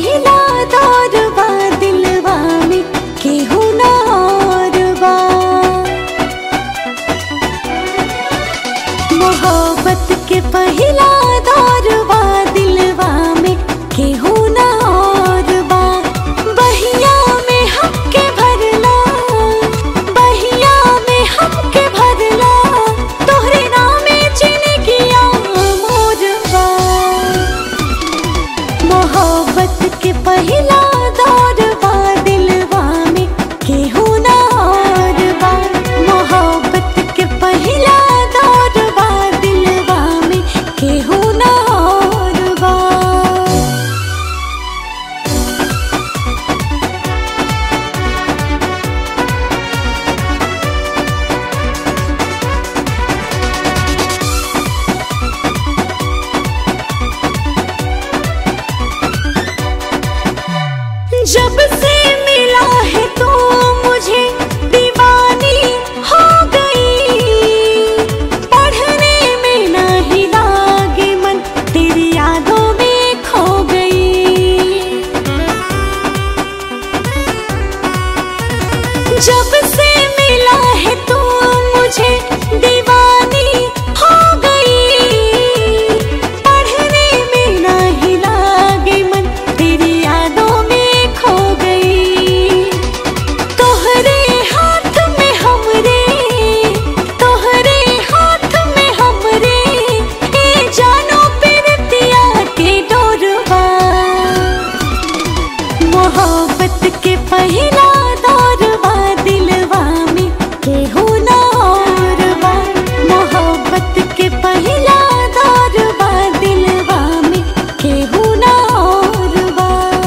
पहिला दौर बा दिलवा में केहू ना और बा मोहब्बत के पहिला दौर बा दिलवा में केहू ना और बा बहिया में हमके भरला बहिया में हमके भरला तोहरे नामे जिंदगिया मोर बा मोहब्बत के पहिला दौर बा दिलवा में केहू ना और बा मोहब्बत के पहिला दौर बा दिलवा में केहू ना और बा जब से मिला है तू मुझे दीवानी हो गई पढ़ने में नहीं लागे मन तेरी यादों में खो गई जब से मिला है तू मुझे दीवानी हो गई पढ़ने में नहीं लागे मन तेरी यादों में खो गई तोहरे हाथ में हमरे तोहरे हाथ में हमरे ए जानो पिरतिया के डोरवा मोहब्बत के पहिला दौर बा दिलवा में केहू ना और बा मोहब्बत के पहिला दौर बा दिलवा में केहू ना और बा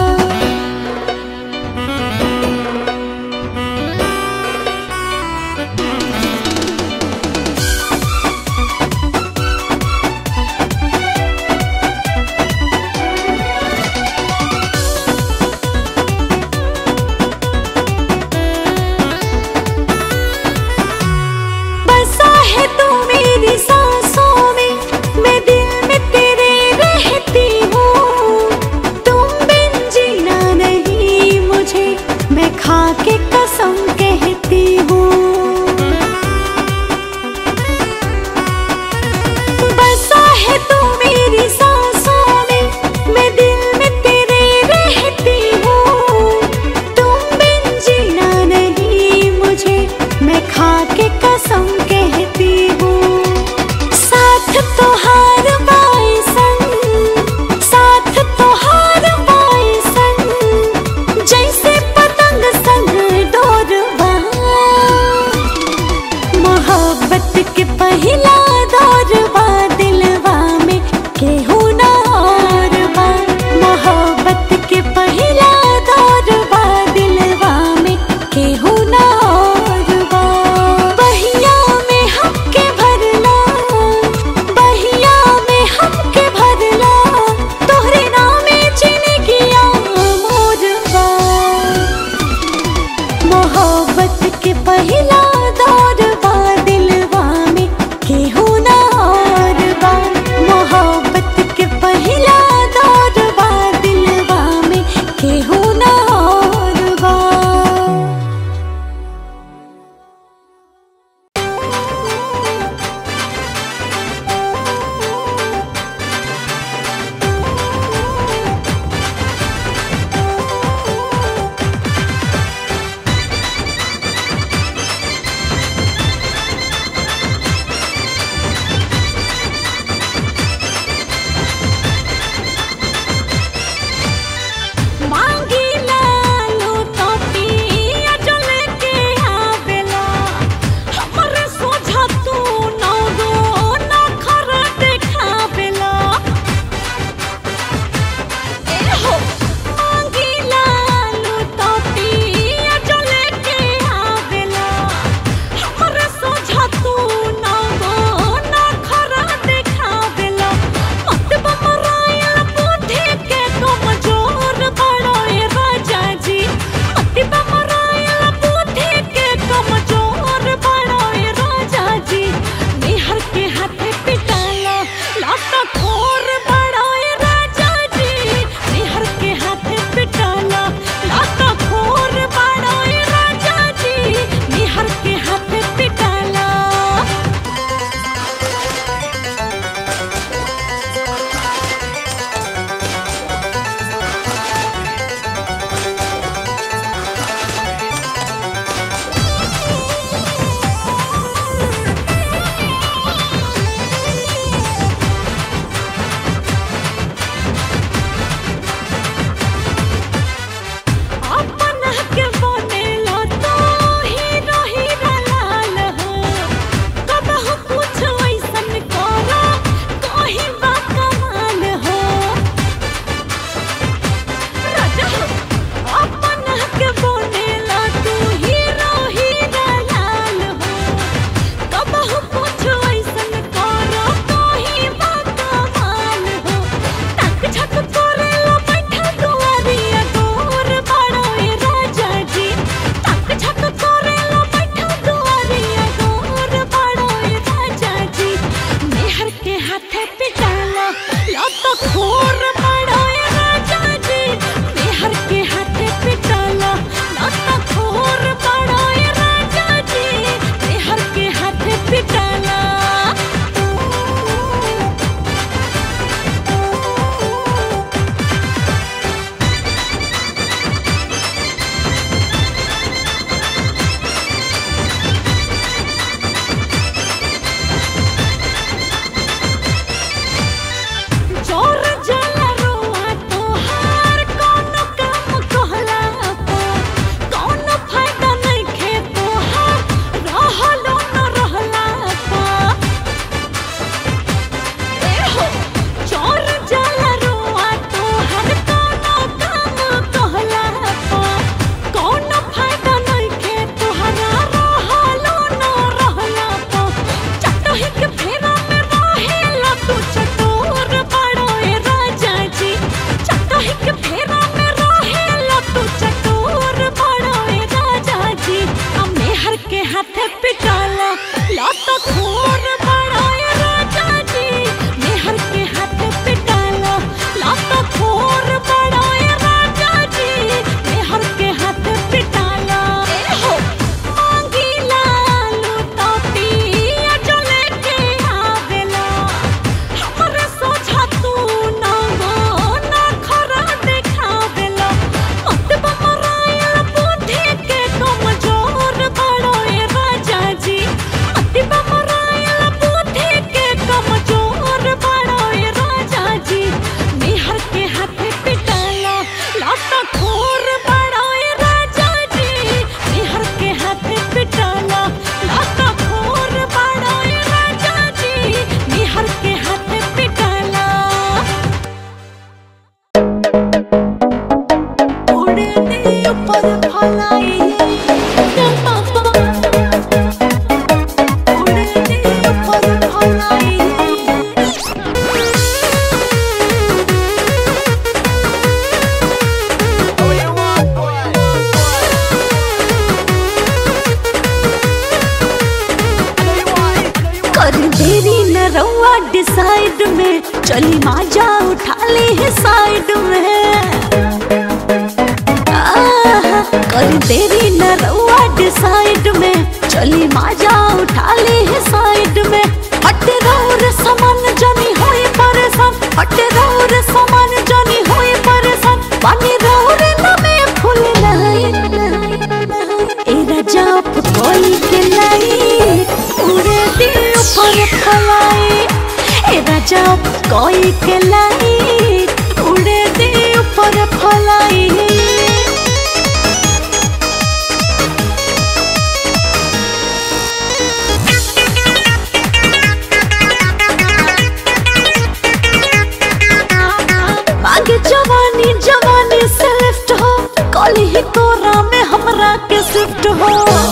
बसा है तू मेरी सांसों में मैं दिल में तेरे रहती हूँ तुम बिन जीना नहीं मुझे मैं खा के कसम कहती हूँ बसा है तू मेरी सांसों में मैं दिल में तेरे रहती हूँ तुम बिन जीना नहीं मुझे मैं खा के कसम कहती हूँ साथ तो हार पाए संग साथ तो हार पाए संग जैसे पतंग संग डोर मोहब्बत के पहिला दौर बा दिलवा में केहू ना और बा मोहब्बत के पहिला दौर बा दिलवा में केहू ना और बा बहिया में हमके भरला बहिया में हमके भरला तोहरे नामे जिंदगिया मोर बा मोहब्बत के पहिला दौर बा दिलवा में केहू रउआ डिसाइड में चली माजा उठा ली है साइड में आहा, कर देरी न रउआ डिसाइड में चली माजा उठा ली है साइड में हटे रहो रे समान जानी होए परेशान हटे रहो रे समान जानी होए परेशान पानी रहो रे न में फूल लाई ए रजब कोई के लाई उड़े दी ऊपर फलाई ए रजब कोई के लाई उड़े दी ऊपर फलाई मांगे जवानी जवानी से लिफ्ट हो कॉली ही कोरा में हमरा के शिफ्ट हो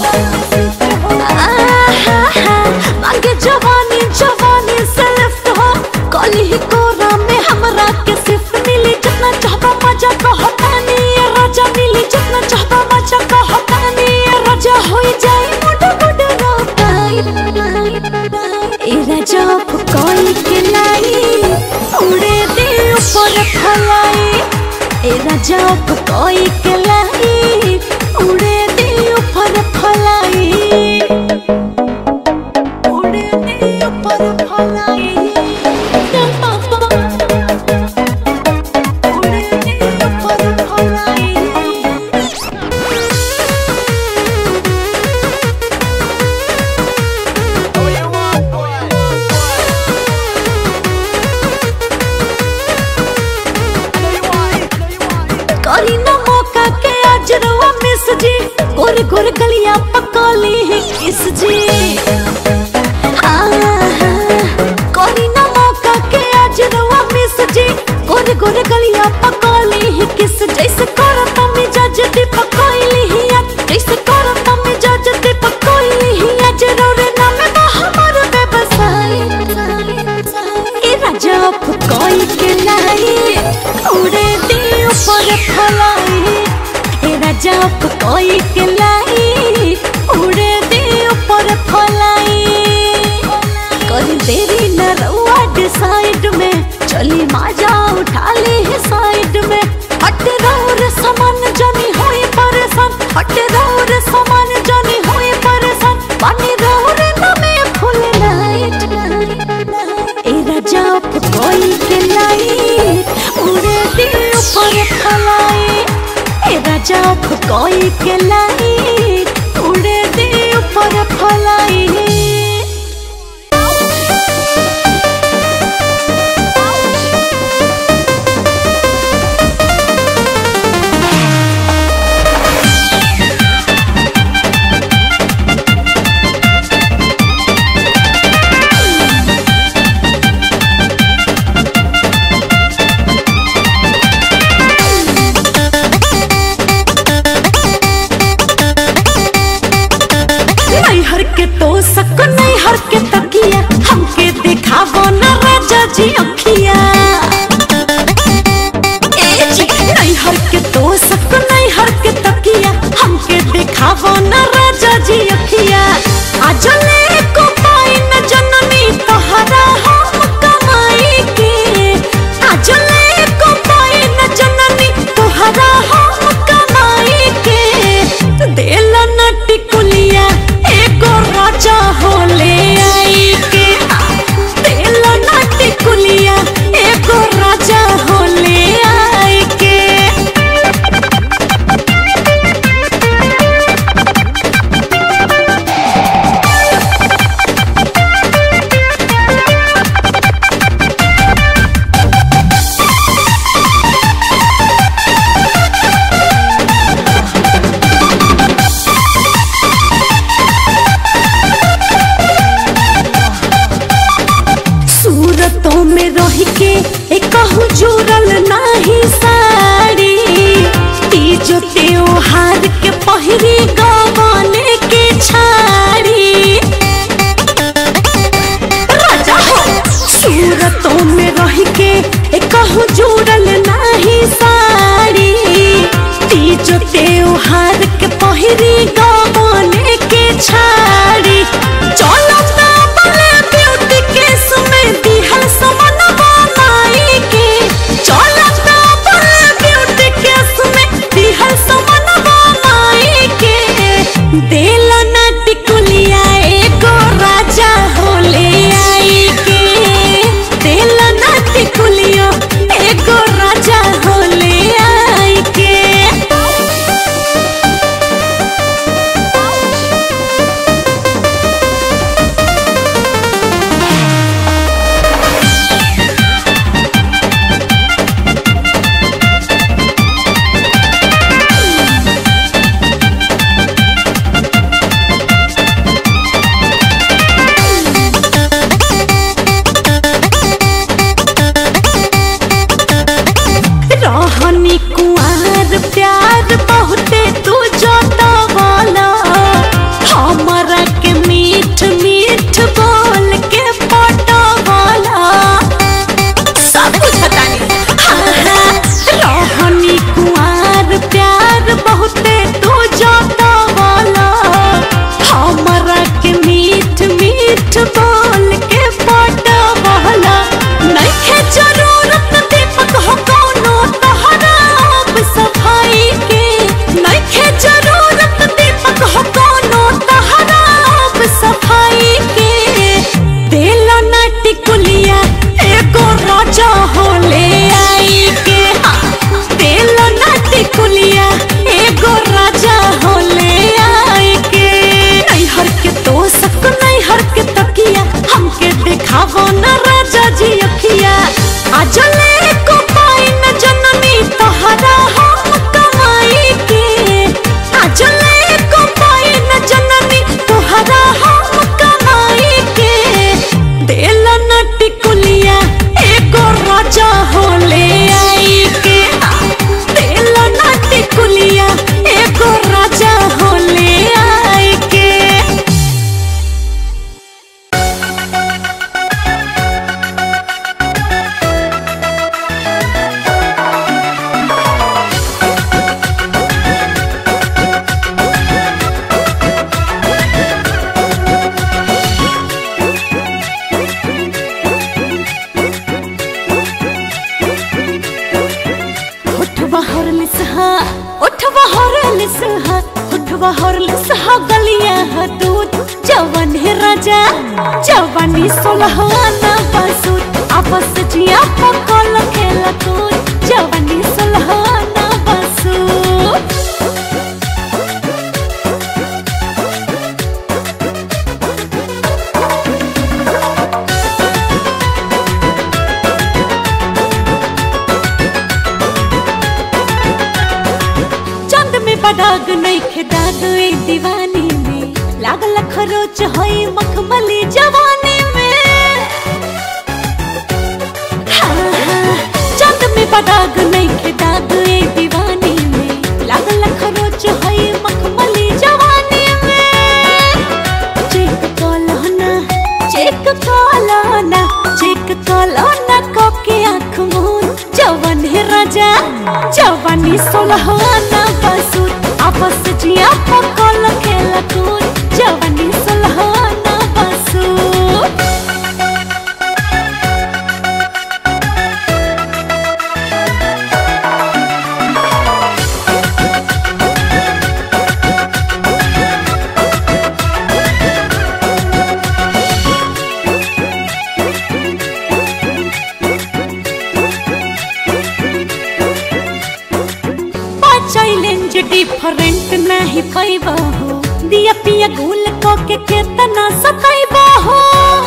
आहा, मांगे जवानी जवानी से लिफ्ट हो कॉली ही कोरा में हमरा के शिफ्ट मिली जितना चाहता मजा कहतानी ये राजा मिली जितना चाहता मजा कहतानी ये राजा हो जाए मुड मुड रोकाई ए राजा कोई के लाई उड़े दे ऊपर फलाई ए राजा कोई के लाई उड़े दे ऊपर फलाई उड़े दे ऊपर फलाई उड़े दे ऊपर फलाई करी ना मौका के आज रवा मिस जी गोर गोर गलियां पकाली है किस जी हाँ, हाँ, करी ना मौका के आज रवा मिस जी गोर गोर गलियां पकाली है किस जैसे करत मिजाज दी पकाइली ही आज जैसे करत मिजाज दी पकाइली ही आज रोरे नाम बा हमर व्यवसाय ए राजा कोई के लाई उड़े दी ऊपर फलाई ए राजा कोई के लाई उड़े दी ऊपर फलाई कर देरी न रउआ डिसाइड में चली माजा उठा ली है साइड में हट रहो रे समान जानी होए परेशान हट रहो रे समान जानी होए परेशान पानी रहो रे न में फूल लाइट ए राजा कोई के लाई उड़े दी ऊपर फलाई ए राजा कोई के लाई उड़े दी ऊपर फलाई नैहर के तो सक नैहर के तकिया हमके दिखावो न राजा जी अखिया ए जी नैहर के तो सक नैहर के तकिया हमके दिखावो न राजा जी अखिया आज ले को पाई न जननी तोहरा हम कमाई के आज ले को पाई न जननी तोहरा हम कमाई के देला न टिकुलिया एगो राजा होले आई के देला न टिकुलिया एगो राजा होले आई के सूरतों में रह के एक जुड़ल नाही साड़ी तीजो त्योहार के पहिरी गवाने के छाड़ी राजा हो सूरतों में रह के एक जुड़ल नाही साड़ी तीजो त्योहार के पहिरी गवाने के छाड़ी चलो ना बले ब्यूटी केस में हॉर्लिक्स हो गलिया हो दूध जवन है राजा जवानी सोलहाना बसूत आपस जिया पकल खेला कूद जवानी सोलहाना बसूत चंद में बदाग नहीं खे दाग ए दीवानी में लागल खरोच होई मखमली जवानी में हाँ, हाँ, चंद में बदाग नहीं खे दाग ए दीवानी में लागल खरोच होई मखमली जवानी में चेक कॉलोना चेक कॉलोना चेक कॉलोना कोके आँख मूंद जवन है राजा जवानी सोलहाना बसूत आपस जिया पकल खेला कूद जवानी सोलहाना बसूत चैलेंज डिफरेंट नहीं पैबा हो दिया पिया गुल को के केतना सताइबा हो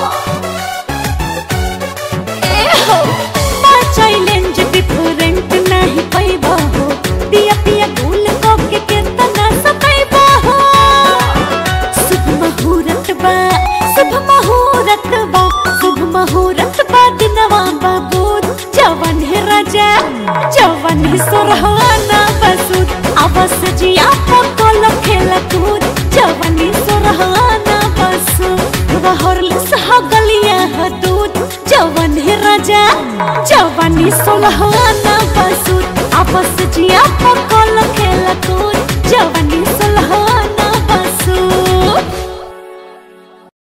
ए हो चैलेंज डिफरेंट नहीं पैबा हो दिया पिया गुल को के केतना सताइबा हो शुभ मुहूर्त बा शुभ मुहूर्त बा शुभ मुहूर्त बा दिनवा बाबू जवन है राजा जवन है सोरहाना बसूत अवस जिया पकल खेल कूद जवनी सोरहाना बसूत हॉर्लिक्स हो गलिया हो दूध जवन है राजा जवनी सोलहाना बसूत आपस जिया पकल खेल कूद जवनी